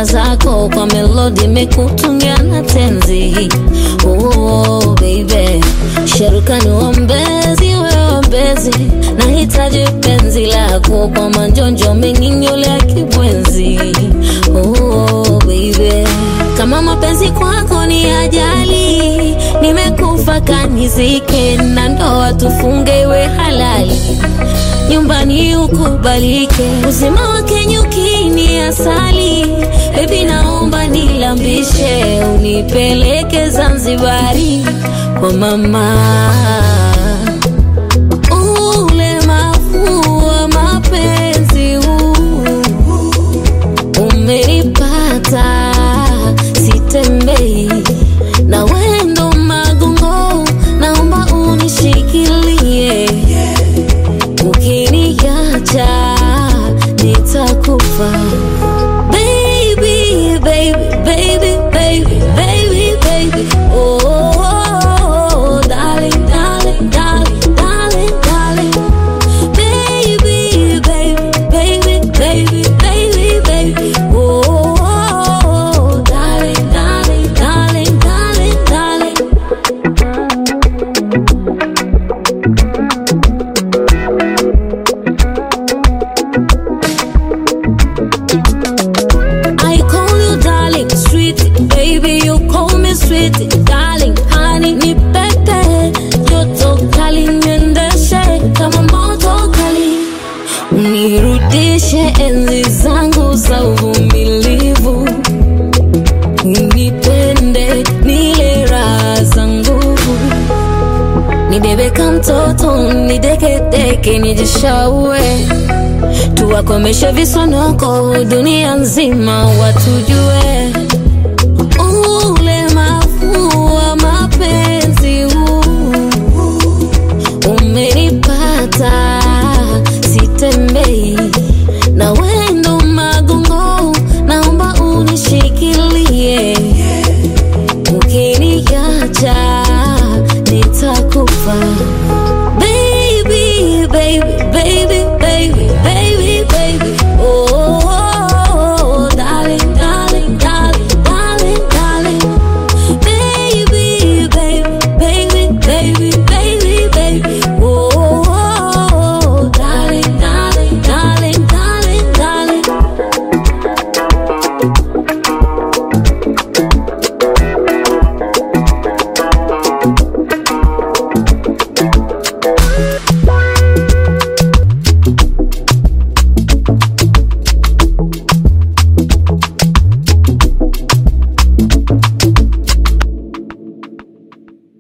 raha zako kwa melodi mekutungia na tenzi oh, baby sherukani wombezi weombezi nahitaji penzi lako kwa manjonjo menginyole ya kibwenzi oh, baby kama mapenzi kwako ni ajali nimekufa kanizike na ndoa tufunge iwe halali nyumbani ukubalike uzima wake nyukini asali bebi naomba nilambishe unipeleke zanzibari kwa mama ulemavu wa mapenzi huu umenipata sitembei na wendo magongo naomba unishikilie ukiniacha nitakufa baby baby baby baby baby baby oh, oh, oh darling darling darling darling darling baby baby baby baby baby baby oh, oh, oh darling darling darling darling darling I call you darling, sweet baby, you call me sweet darling, honey ni pepe, joto kali niendeshe kama moto kali, unirudishe enzi zangu za uvumilivu, unipende nile raha za nguvu, nibebe kama mtoto, nidekedeke, nijishaue tuwakomeshe visonoko dunia nzima watujue